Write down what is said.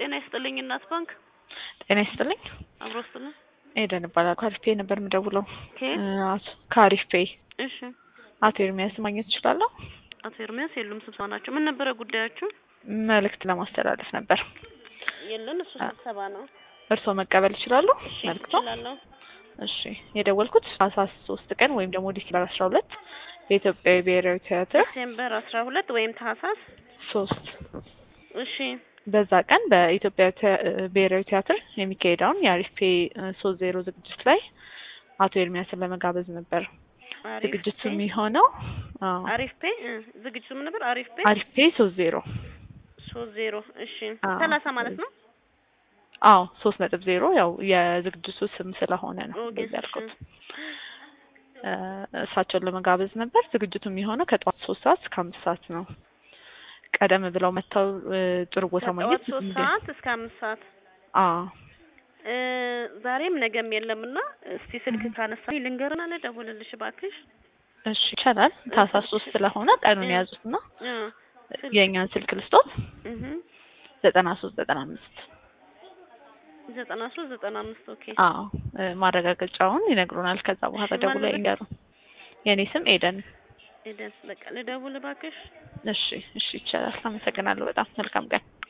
ጤና ይስጥልኝ እናት ባንክ ጤና ይስጥልኝ። አብሮ ስጥልን። ኤደን እባላለሁ። ከአሪፍ ፔይ ነበር የምደውለው። ከየት? እ አቶ ከአሪፍ ፔይ እሺ አቶ ኤርሚያስ ማግኘት እችላለሁ? አቶ ኤርሚያስ የሉም፣ ስብሰባ ናቸው። ምን ነበረ ጉዳያችሁ? መልእክት ለማስተላለፍ ነበር። የለን እሱ ስብሰባ ነው። እርስዎ መቀበል ይችላሉ? እሺ መልእክቶ? እችላለሁ። እሺ የደወልኩት ታህሳስ ሶስት ቀን ወይም ደግሞ ዲሴምበር አስራ ሁለት በኢትዮጵያ ብሔራዊ ቲያትር ዲሴምበር አስራ ሁለት ወይም ታህሳስ ሶስት እሺ በዛ ቀን በኢትዮጵያ ቲያ- ብሔራዊ ቲያትር የሚካሄደውን የአሪፍ ፔይ ሶስት ዜሮ ዝግጅት ላይ አቶ ኤርሚያስን ለመጋበዝ ነበር። አሪፍ ዝግጅቱ ፔይ የሚሆነው አዎ፣ አሪፍ ፔይ እ ዝግጅቱ ምን ነበር? አሪፍ ፔይ አሪፍ ፔይ ሶስት ዜሮ ሶስት ዜሮ እሺ አዎ። ሰላሳ ማለት ነው። አዎ ሶስት ነጥብ ዜሮ ያው የዝግጅቱ ስም ስለሆነ ነው ኦኬ፣ እንደዚህ ያልኩት። እሺ። እ እሳቸውን ለመጋበዝ ነበር። ዝግጅቱ የሚሆነው ከጠዋት ሶስት ሰዓት እስከ አምስት ሰዓት ነው። ቀደም ብለው መጥተው እ ጥሩ ቦታ ከጠዋት ማግኘት ሶስት እንደ- ሰዓት እስከ አምስት ሰዓት አዎ እ ዛሬም ነገም የለምና እስቲ ስልክ ካነሳ ልንገርና ልደውልልሽ እባክሽ። እሺ ይቻላል። ታህሳስ ሶስት ስለሆነ ቀኑን እ የያዙትና እ ስልክ የእኛን ስልክ ልስጦት እህ ዘጠና ሶስት ዘጠና አምስት ዘጠና ሶስት ዘጠና አምስት ኦኬ። አዎ እ ማረጋገጫውን ይነግሩናል። ከዛ በኋላ እሺ፣ ማን ደውለው ልበል? ይንገሩ። የእኔ ስም ኤደን። ኤደን በቃ ልደውል እባክሽ። እሺ እሺ ይቻላል። አመሰግናለሁ በጣም መልካም ቀን።